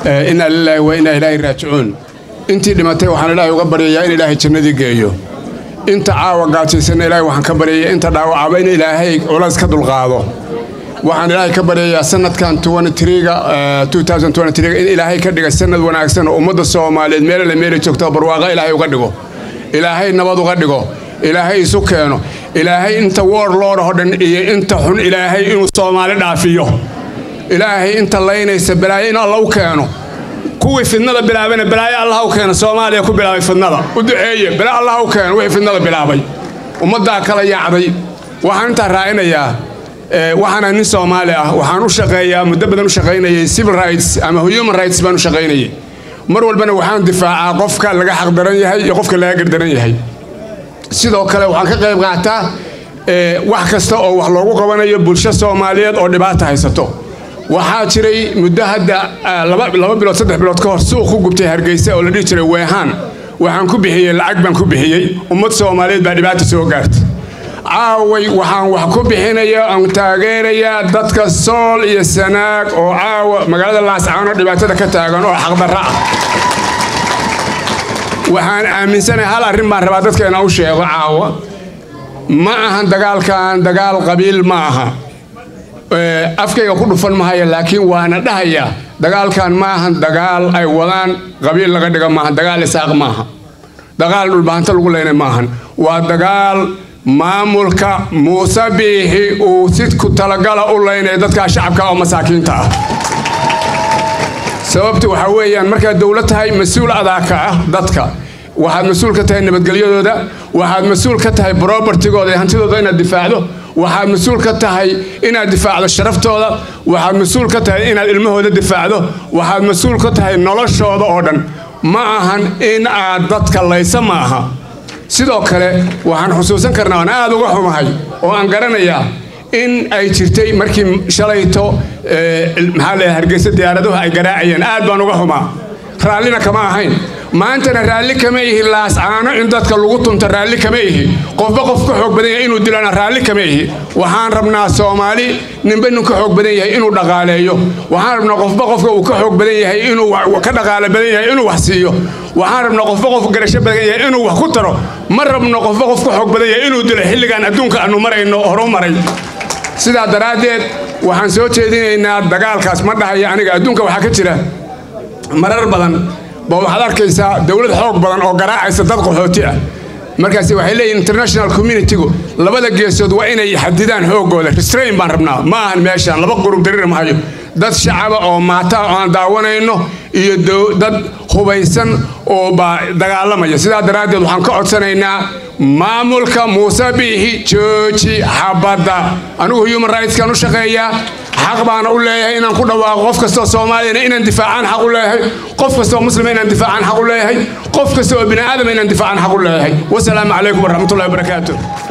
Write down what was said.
inaa lilaahi wa inaa ilaahi raajicuun intii dhimatay waxaan ilaahay uga baryayaa in ilaahay jannadii geeyo inta caawa gaajaysanna ilaahay waxaan ka baryayaa inta dhaawacaba in ilaahay culays ka dulqaado waxaan ilaahay ka baryayaa sanadkan ga in ilaahay ka dhiga sanad wanaagsan oo ummadda soomaaliyeed meelale meela joogta barwaaqa ilaahay uga dhigo ilaahay nabad uga dhigo ilaahay isu keeno ilaahay inta woor loodhaho dhan iyo inta xun ilaahay inuu soomaali dhaafiyo ilaahay inta laynaysa balaayo in alla u keeno kuwii fidnada bilaabana balaayo allah u keena soomaaliya ku bilaabay fidnada u duceeye balaa allah u keeno wixii fidnada bilaabay ummaddaa kala yaacday waxaan intaa raacinayaa waxaana nin soomaali ah waxaan u shaqeeyaa muddo badan u shaqaynayay civil rights ama human rights baan u shaqaynayay mar walbana waxaan difaacaa qofka laga xaqdaran yahay iyo qofka laga gardaran yahay sidoo kale waxaan ka qayb qaataa wax kasta oo wax loogu qabanayo bulsho soomaaliyeed oo dhibaata haysato waxaa jiray muddo hadda laba bilood saddex bilood ka hor suuq ku gubtay hargeysa oo la dhihi jiray weehaan waxaan ku bixiyey lacag baan ku bixiyey ummad soomaaliyeed baa dhibaata soo gaartay caaway waxaan wax ku bixinaya aan taageerayaa dadka sool iyo sanaag oo caawa magaalada laascaano dhibaatada ka taagan oo xaqdarra ah waxaan aaminsanahay hal arrin baan rabaa dadka inaan u sheego caawa ma ahan dagaalkan dagaal qabiil ma aha afkayga ku dhufan mahaya laakiin waana dhahayaa dagaalkan ma ahan dagaal ay wadaan qabiil laga dhiga maaha dagaal isaaq maaha dagaal dhulbahanto lagu leynay maahan waa dagaal maamulka muuse biixi uu si ku talagala u leynaya dadkaa shacabka oo masaakiinta ah sababta waxaa weeyaan markaad dowlad tahay mas-uul adaaka ah dadka waxaad mas-uul ka tahay nabadgelyadooda waxaad mas-uul ka tahay brobertigooda iyo hantidooda inaad difaacdo waxaad mas-uul ka tahay inaad difaacdo sharaftooda waxaad mas-uul ka tahay inaad ilmahooda difaacdo waxaad mas-uul ka tahay noloshooda oo dhan ma ahan in aad dadka laysa ma aha sidoo kale waxaan xusuusan karnaa aan aad uga xumahay oo aan garanayaa in ay jirtay markii shalayto maxaa leeyahay hargeysa diyaaraduhu ay garaacayeen aad baan uga xumaa raallina kama ahayn maantana raalli kama ihi laascaano in dadka lagu tunto raalli kama ihi qofba qof ka xoog badan yahay inuu dilana raalli kama ihi waxaan rabnaa soomaali ninba nin ka xoog badan yahay inuu dhaqaaleeyo waxaan rabnaa qofba qofka uu ka xoog badan yahay inuu ka dhaqaale badan yahay inuu wax siiyo waxaan rabnaa qofba qof garasho badan yahay inuu wax ku taro ma rabno qofba qof ka xoog badan yahay inuu dilo xilligan adduunka aanu marayno horu maray sidaa daraaddeed waxaan soo jeedinaynaa dagaalkaas ma dhahaya aniga adduunka waxaa ka jira marar badan ba waxaad arkaysaa dowlad xoog badan oo garaacaysa dad qaxooti ah markaas waxay leeyihin international communitygu labada geesood waa inay xadidaan xoogooda restrain baan rabnaa ma ahan meeshaan laba qurub darir mahayo dad shacaba oo maata oo aan daawanayno iyo dad hubaysan oo baa dagaalamaya sidaa daraaddeed waxaan ka codsanaynaa maamulka muuse biixi jooji xabadda anigu human rightskan u shaqeeyaa xaq baana u leeyahay inaan ku dhawaaqo qof kastoo soomaaliyana inaan difaacaan xaq u leeyahay qof kastoo muslima inaan difaacaan xaq u leeyahay qof kasta oo bini aadama inaan difaacaan xaq u leeyahay wasalaamu calaykum waraxmatullahi wabarakaatu